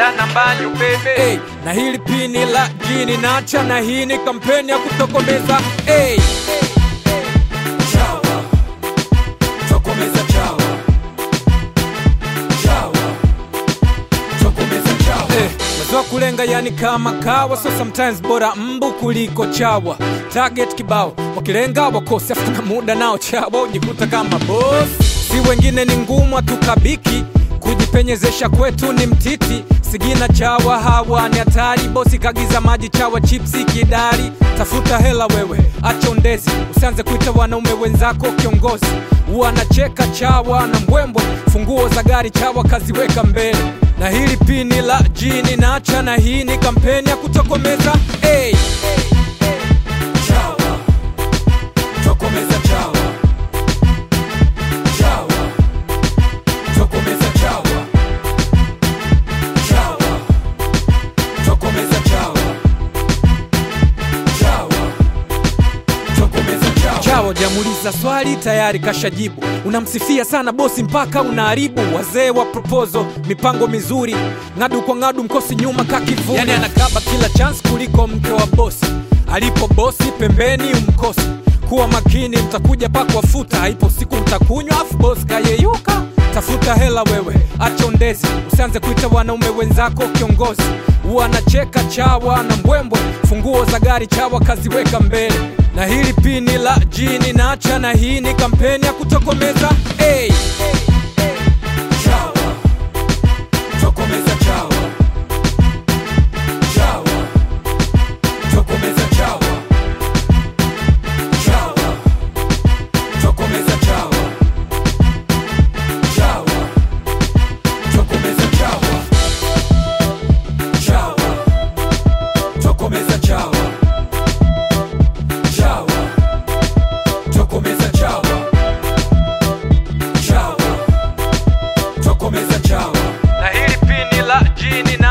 naenda na mbanyu bebe hey, na hili pini la jini nacha na hii ni kampeni ya kutokomeza hey. Chawa, tokomeza chawa. Chawa, tokomeza chawa. Eh, wazo wa kulenga yani kama kawa so sometimes bora mbu kuliko chawa target kibao wakilenga wakose afu na muda nao chawa ujikuta kama boss si wengine ni ngumu tukabiki kujipenyezesha kwetu ni mtiti sigina chawa hawa ni hatari bosi kagiza maji chawa chipsi kidari tafuta hela wewe acha undezi usianze kuita wanaume wenzako kiongozi wanacheka chawa na mbwembwe funguo za gari chawa kaziweka mbele na hili pini la jini nacha na hii ni kampeni ya kutokomeza hey. chawa tokomeza chawa chawa tokomeza chawa chawa tokomeza chawa chawa tokomeza chawa chawa jamuliza swali tayari kashajibu unamsifia sana bosi mpaka unaharibu wazee wa proposal mipango mizuri ng'adu kwa ng'adu mkosi nyuma kakivuni yani anakaba kila chance kuliko mke wa bosi alipo bosi pembeni umkosi kuwa makini mtakuja pakwafuta haipo siku mtakunywa afu bosi kayeyuka tafuta hela wewe acha undezi usianze kuita wanaume wenzako kiongozi wanacheka chawa na mbwembwe funguo za gari chawa kaziweka mbele na hili pini la jini nacha na hii ni kampeni ya kutokomeza hey. chawa tokomeza chawa chawa tokomeza chawa chawa tokomeza chawa chawa tokomeza chawa chawa tokomeza chawa chawa tokomeza chawa chawa tokomeza chawa na hili pini la jini